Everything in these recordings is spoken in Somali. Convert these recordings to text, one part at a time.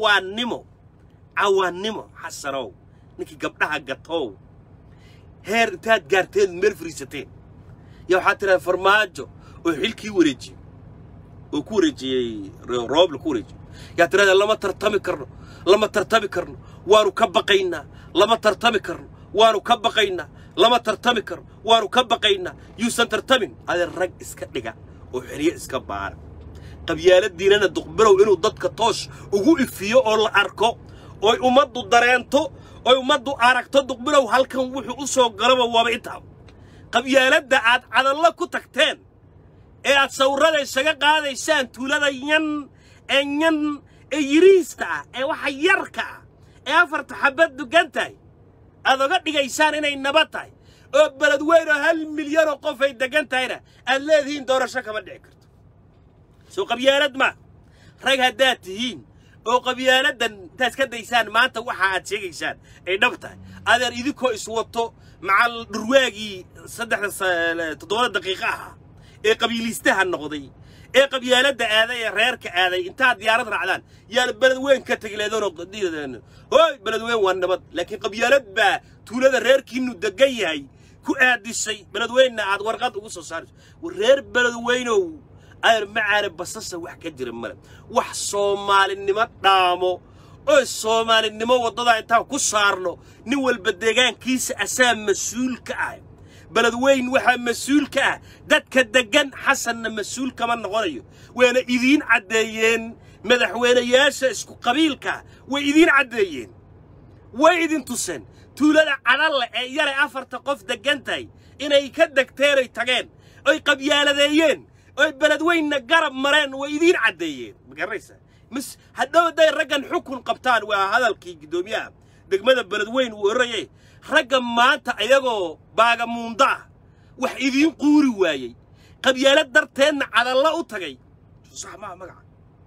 cawaannimo cawaannimo xasanow ninkii gabdhaha gatow heer intaad gaarteen meel fariisateen yaa waxaad tidhaha farmaajo oo xilkii wareejiyey oo ku wareejiyey roobla ku wareejiyey yaa tidhahda lama tartami karno lama tartami karno waanu ka baqaynaa lama tartami karno waanu ka baqaynaa lama tartami karno waanu ka baqaynaa yuusan tartamin adee rag iska dhiga oo xeryo iska baara qabyaaladiinana duqbirow inuu dadka toosh ugu ifiyo oo la arko oy ummaddu dareento oy ummaddu aragto duqbilow halkan wuxuu u soo galaba waaba intaa qabyaaladda aad cadallo ku tagteen ee aad sawirrada isaga qaadaysaan tuulada yan ee yan ee yiriista ah ee waxa yarka ah ee afarta xabad dugan tahay aad oga dhigaysaan inay nabad tahay oo beled weyn oo hal milyan oo qof ay degan tahayna aad leedihiin doorasho kama dhici karto soo qabyaalad ma rag haddaad tihiin oo qabyaaladdan intaad ka daysaan maanta waxa aad sheegaysaan ay dhab tahay adeer idinkoo iswato macal dhurwaagii saddexda toddobada daqiiqo ahaa ee qabiiliistaha noqday ee qabyaaladda aaday ee reerka aaday intaad diyaarad raacdaan yaana beled weyn ka tegi leedoonoo hooy beled weyn waa nabad laakiin qabyaalad baa tuulada reerkiinnu degan yahay ku aadisay beled weynna aad warqad ugu soo saarayso reer beled weynow ayar macaane basasa wax ka jira male wax soomaalinimo dhaamo oo soomaalinimo waddadaa intaan ku saarno nin walba deegaankiisa asaa mas-uul ka ah beled weyn waxaa mas-uul ka ah dadka deggan xasanna mas-uul kama noqonayo wayna idiin caddeeyeen madaxweynayaasha isku qabiilkaa way idiin caddeeyeen way idin tuseen tuulada cadalle ee yaray afarta qof deggan tahay inay ka degteenay tageen oy qabyaaladeeyeen oy beled weynna garab mareen way idiin caddeeyeen ma garanaysaa mis hadhow hadday raggan xukun qabtaan waa hadalkii guddoomiyaha degmada beled weyn uu orayay ragga maanta ayagoo baagamuunda ah wax idiin quuri waayey qabyaalad darteedna cadallo u tagay sax maa magaca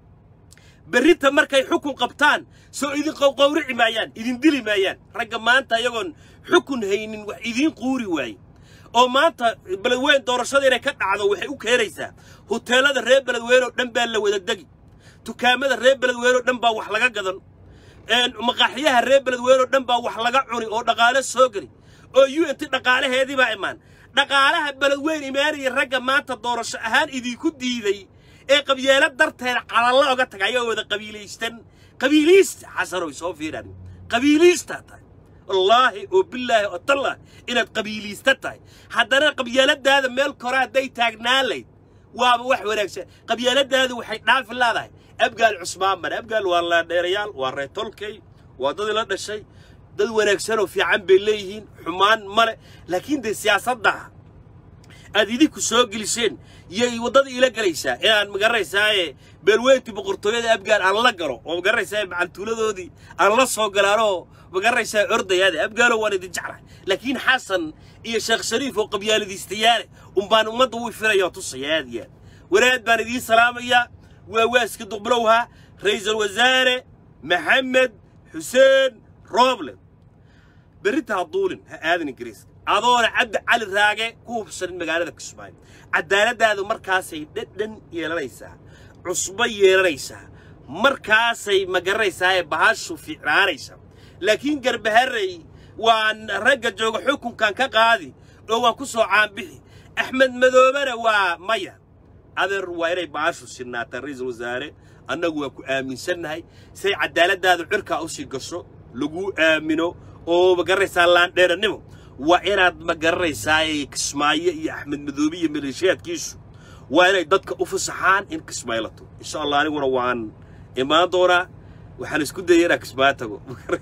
berrinta markay xukun qabtaan soo idin qowqowrici maayaan idin dili maayaan ragga maanta ayagoon xukun haynin wax idiin quuri waayey oo maanta beledweyn doorashada inay ka dhacdo waxay u keenaysaa huteelada reer beledweyn oo dhan baa la wada degi dukaamada reer beledweyn oo dhan baa wax laga gadan maqaaxiyaha reer beledweyn oo dhan baa wax laga cuni oo dhaqaale soo geli oo u n t dhaqaalaheedii baa imaan dhaqaalaha beledweyn imaanaya ragga maanta doorasho ahaan idinku diiday ee qabyaalo darteed cadallo oga tagay ayagoo wada qabiilaystan qabiiliista xasanoy soo fiiraan qabiiliistaa tahay wallaahi oo bilaahi oo tallah inaad qabiiliista tahay haddana qabyaaladaada meel kore hadday taagnaan layd waaba wax wanaagsan qabyaaladaadu waxay dhaafi leedahay abgaal cusmaan mare abgaal waa laadheerayaal waa reer tolkey waa dadii la dhashay dad wanaagsan oo fiican bay leeyihiin xumaan male laakiin dee siyaasadda aad idinku soo geliseen yay waddada ila gelaysaa inaan magaranaysaayee beelweyntii boqortooyada abgaal aan la galo oo magaranaysaa macantuuladoodii aan la soo galaanoo magaranaysaa ordayaade abgaalo waan idin jeclahay laakiin xasan iyo sheekh shariif oo qabyaaladiistayaale unbaan ummadda u firaya oo tusaya aad iyo aad wanaad baan idiin salaamayaa waa waaska duqbilowha ra'iisul wasaare maxamed xuseen rooble berrinta ha duulin ha aadan ingiriiska adoona cabdi cali raage ku hubsanin magaalada kismaayo cadaaladdaadu markaasay dhadhan yeelanaysaa cusbo yeelanaysaa markaasay magaranaysaa bahashu fiicnaanaysaa laakiin garbaharey waan ragga jooga xukunkan ka qaadi oo waan ku soo caanbixi axmed madoobena waa maya adeer waa inay bahashu sinaataan ra'iisul wasaare annagu waa ku aaminsannahay say cadaaladdaadu cirkaa u sii gasho lagu aamino oo magaranaysaa laandheerannimo waa inaad magaranaysaa kismaayo iyo axmed madoobe iyo maleeshiyaadkiisu waa inay dadka u fasaxaan in kismaayo la tago insha allah aniguna waan imaan doonaa waxaan isku dayay inaan kismaayo tago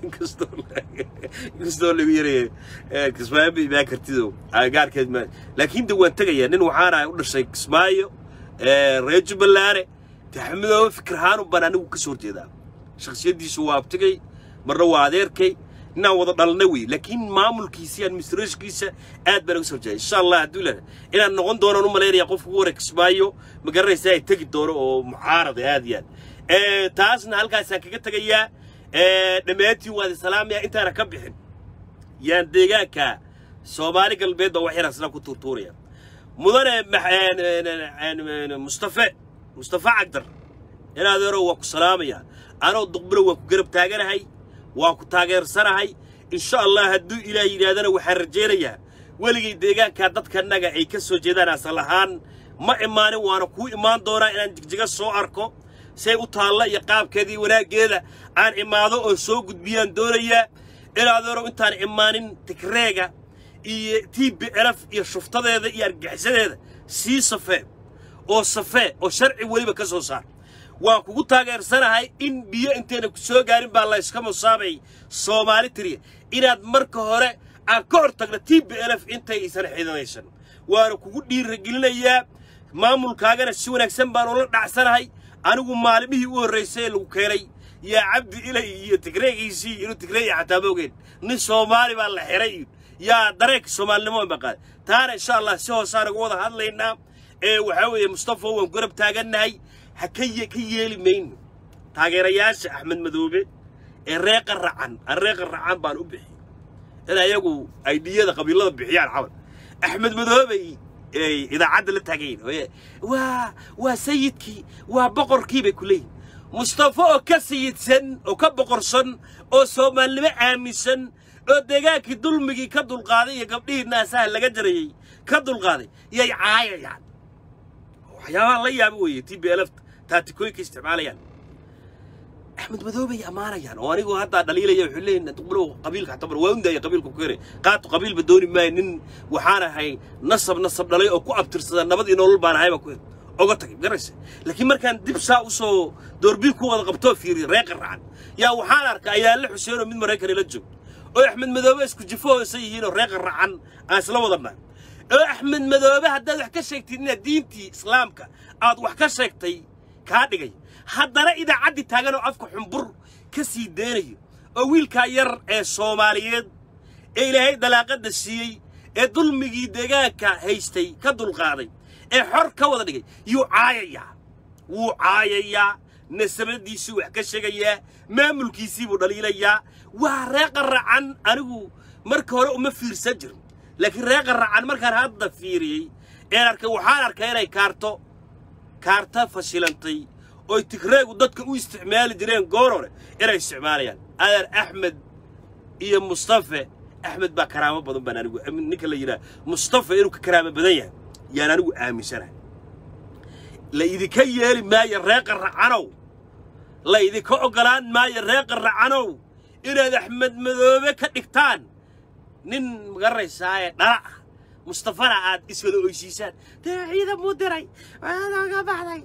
inkastoo lagu yaraya kismaayo ma imaan kartido agagaarkeed ma laakiin de waan tegayaa nin waxaana u dhashay kismaayo reer jubballaane de axmedoobe fikirhaanu baan anigu ka soo horjeedaa shakhsiyaddiisu waa abtigay marna waa adeerkay inaan wada dhalna wey laakiin maamulkiisa iyo administrationkiisa aad baan uga soo horjeeday insha allah hadduu ilaha inaan noqon doonaan u malaynaya qofka ugu hore kismaayo ma garanaysa ay tegi doono oo mucaarada aad iyo aad taasna halkaasaan kaga tegayaa dhammaantiin waad isalaamaya intaana ka bixin yaan deegaanka soomaali galbeed baa wax yar asna ku tuurtuuraya mudane mustafe mustafe cagdar in adeero waa ku salaamaya anoo duqbilo waan ku garab taaganahay waan ku taageersanahay insha allah hadduu ilaah yidhaahdana waxaan rajaynayaa weligay deegaankaa dadkanaga ay ka soo jeedaan asal ahaan ma imaanin waana kuu imaan doonaa inaan jigjiga soo arko say u taalla iyo qaabkeedii wanaaggeeda aan imaado oo soo gudbiyaan doonayaa inaadoorow intaan imaanin tigreega iyo t b elf iyo shuftadeeda iyo argaxisadeeda sii safee oo safee oo sharci weliba ka soo saar waan kugu taageersanahay in biyo intayna ku soo gaarin baa layska musaabay soomaali tiriya inaad marka hore aan ka hor tagno t b elf intay isan xidanaysan waana kugu dhiiragelinayaa maamulkaagana si wanaagsan baan ula dhacsanahay anigu maalimihii u horraysay ee lagu keenay yaa cabdi ilay iyo tigreegiisii inuu tigreeya xataa ma ogeen nin soomaali baa la xiray iyo yaa dareenka soomaalinimo maqaad taana insha allah si hoosaan uga wada hadlaynaa ee waxaa weeye mustafa waan garab taagannahay ha ka ye ka yeeli mayno taageerayaasha axmed madoobe ee reeqa racan aan reeqa racan baan u bixiyey in ayagu ay dhiyada qabiilada bixiyaan camal axmed madoobey ay idaacadda la taagayin waa waa sayidkii waa boqorkii bay ku leeyihin mustafa oo ka sayidsan oo ka boqorsan oo soomaalinimo aaminsan oo deegaankii dulmigii ka dulqaaday iyo gabdhihii naasaha laga jarayey ka dulqaaday yay caayayaan waxyaabaha la yaaba weeye t b lf taatikooyinka isticmaalayaan axmed madoobay ammaanayaan oo anigu haddaa dhaliilaya wuxuu leeyahay duqbulow qabiilka xataa bar waa undaaya qabiilka ku keenay qaatu qabiilba dooni maayo nin waxaan ahay nasab nasab dhalay oo ku abtirsada nabad iyo nolol baan ahay baan ku hel oga tagay garaysa laakiin markaan dib saa u soo doorbiil ku wada qabtoo fiiriya reeqa racan yaa waxaan arkaa ayaale xuseen oo mid maraykan ila joog oo axmed madoobe isku jifo hoosa yihiin oo reeqa racan aan isla wadannahay oo axmed madoobe haddaad wax ka sheegtid inaad diintii islaamka aad wax ka sheegtay kaa dhigay haddana idaacaddii taagan oo afka xumbur ka sii deynayo oo wiilkaa yar ee soomaaliyeed ee ilaahay dalaaqadda siiyey ee dulmigii deegaanka haystay ka dulqaaday ee xor ka wada dhigay yuu caayayaa wuu caayayaa nasabadiisuu wax ka sheegayaa maamulkiisii buu dhaliilayaa waa reeqa racan anigu marka hore uma fiirsan jirin laakiin reeqa racan markaan hadda fiiriyey een arkay waxaan arkay inay kaarto kaarta fashilantay oy tigreegu dadka u isticmaali jireen goor hore inay isticmaalayaan adeer axmed iyo mustafe axmed baa karaamo badan baan anigu ninka la yidhaha mustafe inuu ka karaamo badan yahay yaan anigu aaminsanahay la idinka yeeli maayo reeqa racanow la idinka oggolaan maayo reeqa racanow inaad axmed madoobe ka dhigtaan nin magaranaysaaye dhala ah mustafana aad iswada oysiisaan dee ciidan buu diray ga baxday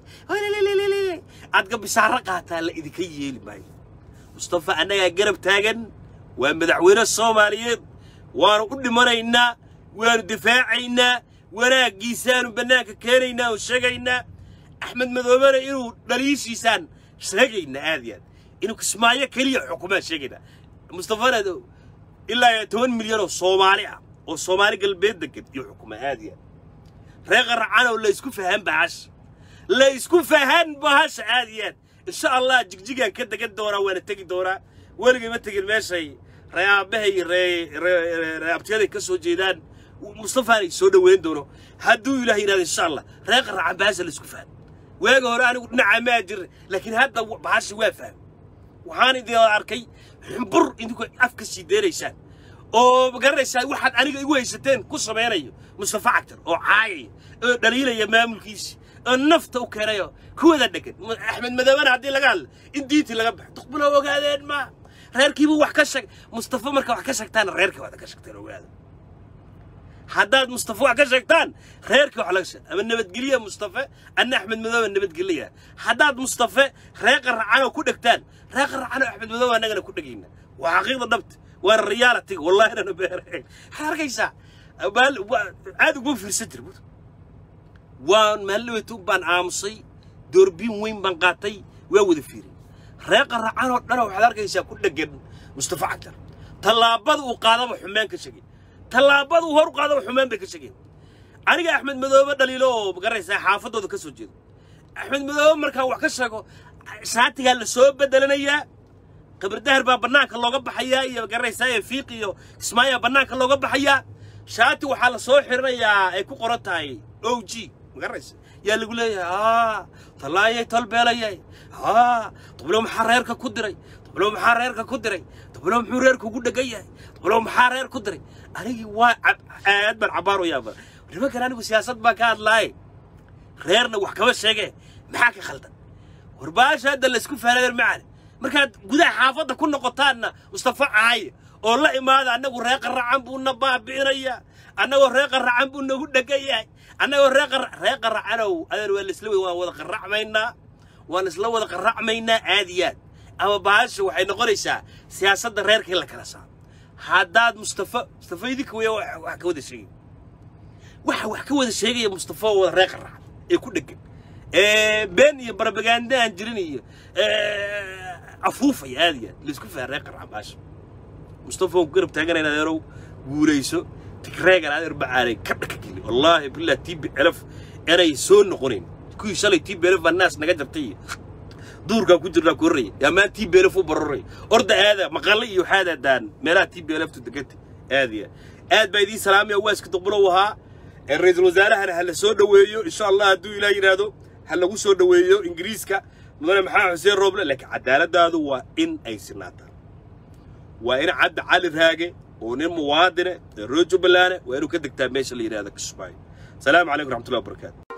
aad gabisaaro qaataa la idinka yeeli maayo mustafa annagaa garab taagan waa madaxweyne soomaaliyeed waanu u dhimanaynaa waanu difaacaynaa wanaaggiisaanu bannaanka keenaynaa oo sheegaynaa axmed madoobena inuu dhaliishiisaan sheegaynaa aad iyo aad inuu kismaayo keliya xukumaan sheegaynaa mustafana ilaa toban milyan oo soomaali ah oo soomaali galbeed degan iyo xukuma aad iyo aad reeqa racanow la isku fahan bahasha la isku fahan bahasha aad iyo aad insha allah jigjigaan ka degan doonaa waana tegi doonaa weligay ma tegin meeshay reeaabahay reeabtiyaday ka soo jeedaan mustafaanay soo dhoweyn doono hadduu ilaah yidhahdo insha allah reeqa racan bahasha la isku fahan waaga hore anigu dhinacaa maa jirin laakiin hadda bahasha waa faham waxaan idin arkay xumbur idinku afka sii deenaysaan oo magaranaysaa waxaad aniga igu haysateen ku samaynayo mustafa cagtar oo caayaya oo dhaliilaya maamulkiisi oo nafta u keenayo kuwada dhegan axmed madoobena haddii laga hadla in diintii laga baxo duqbulo ogaadeen ma reerkiibuu wax ka sheeg mustafa marka wax ka sheegtaana reerkii waad ka sheegteen ogaada haddaad mustafa wax ka sheegtaan reerkii wax laga sheeg ama nabadgelya mustafe anna axmed madoobe nabadgelya haddaad mustafe reeqa racanoo ku dhegtaan reeqa racanoo axmed madoobe annagana ku dhegayna waa xaqiiqda dhabta waana realitiga wallahi inana beereen waxaad arkaysaa aad uguma fiirsan jir waan maalaweytu baan aamusay doorbiin weyn baan qaatay waa wada fiirin reeqa racanoo dhana waxaad arkaysaa ku dhegan mustafa cagtar tallaabada uu qaadaba xumaan ka shegay tallaabada uu hor u qaadaba xumaan bay ka shegeen aniga axmed madoobe dhaliilo oo magaraysaa xaafadooda ka soo jeedo axmed madoobe markaan wax ka sheego shaatigaa la soo bedelanayaa qabardahar baa bannaanka looga baxayaa iyo magaraysaa ee fiiq iyo kismaayaa bannaanka looga baxayaa shaati waxaa la soo xiranayaa ay ku qoran tahay o g magaraysa yaa lagu leeyahay aa tallaayay tolbeelayay aa dablo maxaa reerka ku diray dablo maxaa reerka ku diray dablo muxuu reerka ugu dhegan yahay dablo maxaa reer ku diray anigii waa aad baan cabaar u yaaba nimankan anigu siyaasad baan ka hadlaaye reerna wax kama sheege maxaa ka khaldan warbaasha hadda laysku faaladeer macane markaad gudaha xaafadda ku noqotaanna mustafa caaye oo la imaada annagu reer qaracan buu na baabi'inayaa annagoo reer qaracan buu nagu dhegan yahay annagoo reer reer qaracanow adeer waa laisla waan wada qaracmaynaa waan isla wada qaracmaynaa aad iyo aad ama baasha waxay noqonaysaa siyaasadda reerkii la kala saaro haddaad mustafa mustafa idinka weya wax ka wada sheegay waxa wax ka wada sheegaya mustafa oo wada reer qaracan ee ku dhegan been iyo barbaganda aan jirin iyo afuufaya aad iyo aad laisku faha reer qaracan baasha mustafa waan ku garab taaganayna adeerow guulayso tigreegan adeer bacaalay ka dhaka geli wallaahi billah tiibi elaf inay soo noqonayn kuwii shalay tiibi elaf baa naas naga jartay iyo duurkaa ku jirnaa ku horraya yaa maan tiibi elaf u baroray orda aada maqalle iyo waxaad aadaan meelaha tiibi elaftu deganta aad iyo aad baa idiin salaamaya waaska duqbulow ahaa ra-iisul wasaarahana ha la soo dhoweeyo insha allah hadduu ilaah yidhaahdo ha lagu soo dhoweeyo ingiriiska mudane maxamed xuseen rooble laakiin cadaaladaadu waa in ay sinaataan waa in cabdi cali raage oo nin muwaadine ee roo jubbaland waa inuu ka degtaa meesha la yidhahdo kismaayo salaamu calaykum raxmatullahi wabarakaatu